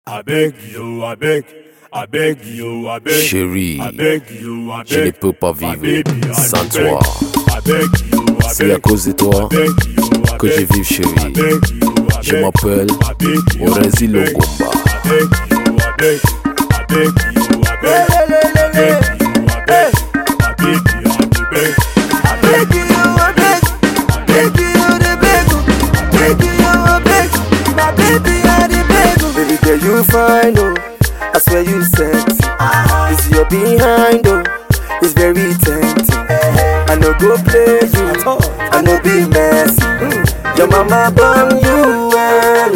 I beg you, I beg, I beg you, I beg. Chérie, I beg you, I beg. je ne peux pas My vivre baby, I sans beg. toi. I beg you, I C'est beg. à cause de toi I beg you, I que beg. je vis, I chérie. beg you, I Je beg. m'appelle I beg you, I Orezi beg. Longomba. I beg you, I beg. I beg you, I beg. I beg you, I beg. My baby, I beg. I beg you, I beg. I beg you, I beg. My baby, I beg. Baby girl, you fine, oh. I swear you sexy. This your behind, oh. It's very tempting. I no go play you. I no be messy. Mm. Your mama born you well,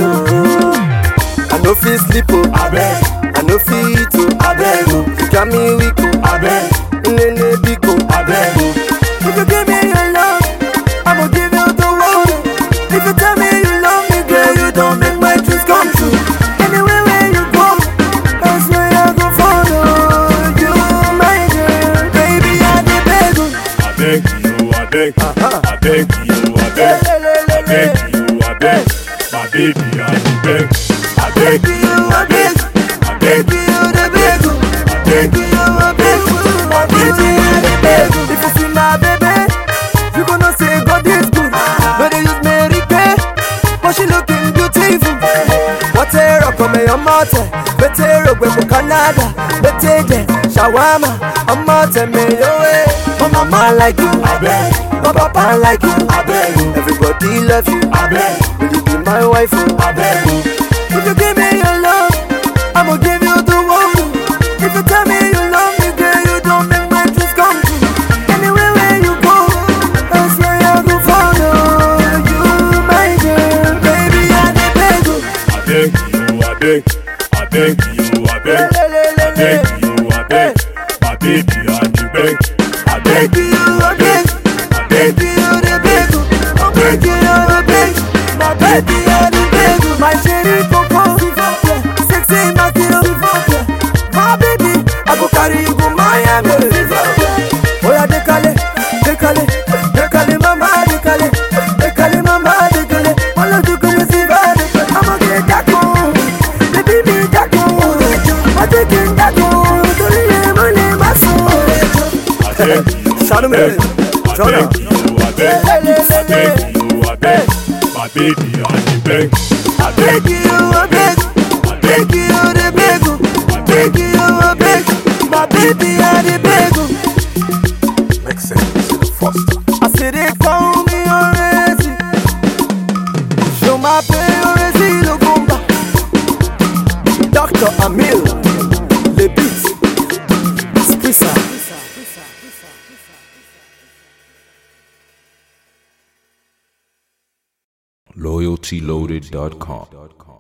oh. I no feel sleep, oh. I beg, I no feel eat, oh. I beg, oh. You got me weak, oh. I beg, Nene big, oh. I beg, oh. If you give me your love, I'ma give you the world. If you tell me you love me, girl, you don't make my dreams come true. Anywhere where you go, I swear I go follow you, my girl. Baby, I dey beg you. I beg you, I beg, I beg you, I beg, I beg you, I beg, my baby, I beg, I beg Baby, you a beg, I beg baby, you the beg you. I beg Baby, you a beg, my baby, I dey beg you. If you see my baby, you gonna say God is good. No, they use Mary Kay, but she looking beautiful. What a rock on me, I'm out there. Better rock with Canada, better than shawarma. I'm out there, me your way. My mama like you, I beg, my papa like you. I beg you, Everybody love you. I beg, Will you be my wife? oh? I beg you, If you give me your love, I'ma give you the world. If you tell me you love me, girl, you don't make my dreams come true. Anywhere where you go, I swear I go follow you, my girl. Baby, I dey beg you. I beg you, I beg, I beg you, I beg, I beg you, I beg, my baby, I beg, I beg Baby, you a beg, I beg baby, you the beg you. I'm begging you a beg, my baby, I dey beg you. My cherry coco, sexy Makino, my baby, I go carry you go Miami. Oya dekale, dekale, dekale mama dekale, dekale mama dekale, wala dekale si ba dekale. I'ma get dako, baby me dako, I take it dako, tori ye mo le maso. I beg you, Shout I him in. beg, I Shout beg you, I beg, I beg you, I beg, my baby, I beg, I beg Beg you a beg, I beg beg you the beg, beg you a beg, my baby I the beg. Make sense to the foster. I said they call me already. Show my pay already lo gumba. Dr. Amil, le beat, Sprissa. loyaltyloaded.com.